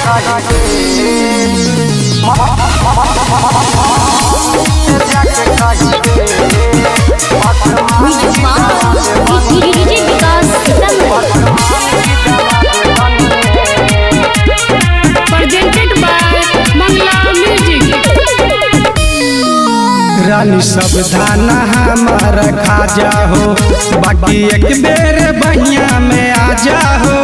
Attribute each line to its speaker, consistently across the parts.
Speaker 1: DJ Vikas presented by Mangla music
Speaker 2: रानी सावधान हमार खाजा हो बाकी एक बेर बहिया में आ जा हो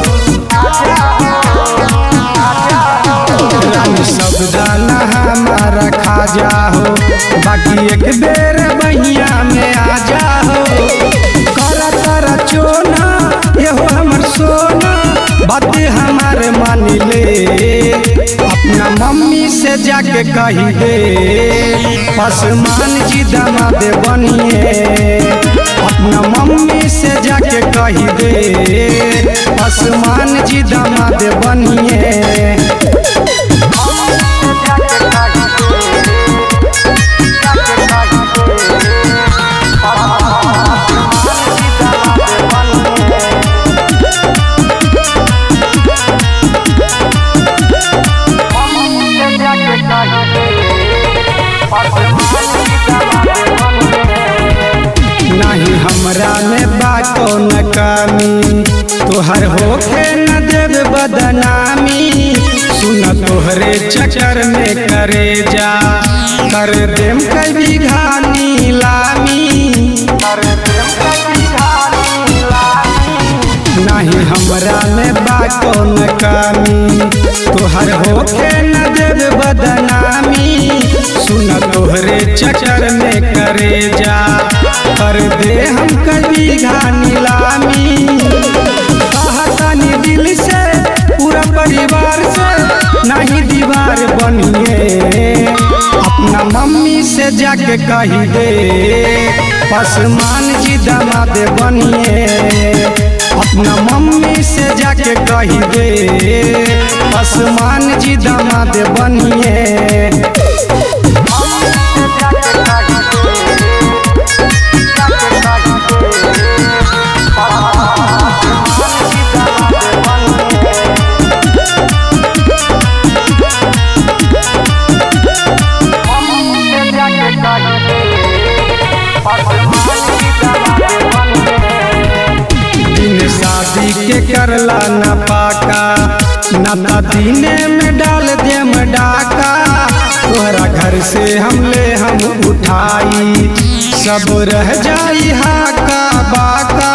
Speaker 2: रानी सावधान हमार खाजा हो बाकी एक बेर बहिया में आ जा हो कर कर चोना एहो हमर सोना बात हमार मान ले अपना मम्मी से जाके कही दे पसमान जी दामाद बनिए अपना मम्मी से जाके कही दे पसमान जी दामाद बनिए नहीं हमरा में बा कौन कमी तोहर होखे न देव बदनामी सुन तोहरे चक्कर में करे जा कर देम कई घानी लामी नहीं हमरा में बा कौन कमी तोहर होखे न देव बदनामी सुन तोहरे चक्कर में करे जा कर दे हम कभी घानी लामी कहतानी दिल से पूरा परिवार से नहीं दीवार बनिए अपना मम्मी से जाके कही दे पसमान जी दामाद बनिए अपना मम्मी से जाके कही दे पसमान जी दामाद बनिए दिन शादी के करला न पाका न त दीने में डाल देम डाका तोहरा घर से हमले हम उठाई सब रह जाई हाका बाका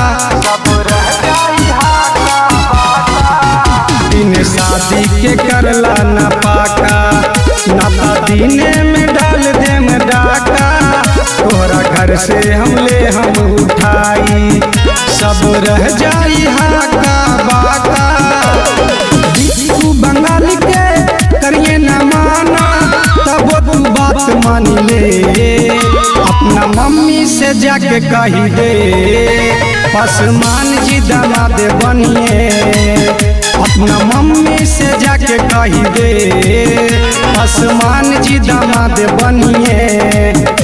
Speaker 2: दिन शादी के करला न पाका न त दीने में डाल देम डाका तोहरा घर से हमले हम उठाई सब रह जाई हाका बाका तू बंगाल के करिए न माना तब तू बात मान ले अपना मम्मी से जाके कही दे पसमान जी दामाद बनिए अपना मम्मी से जाके कही दे पसमान जी दामाद बनिए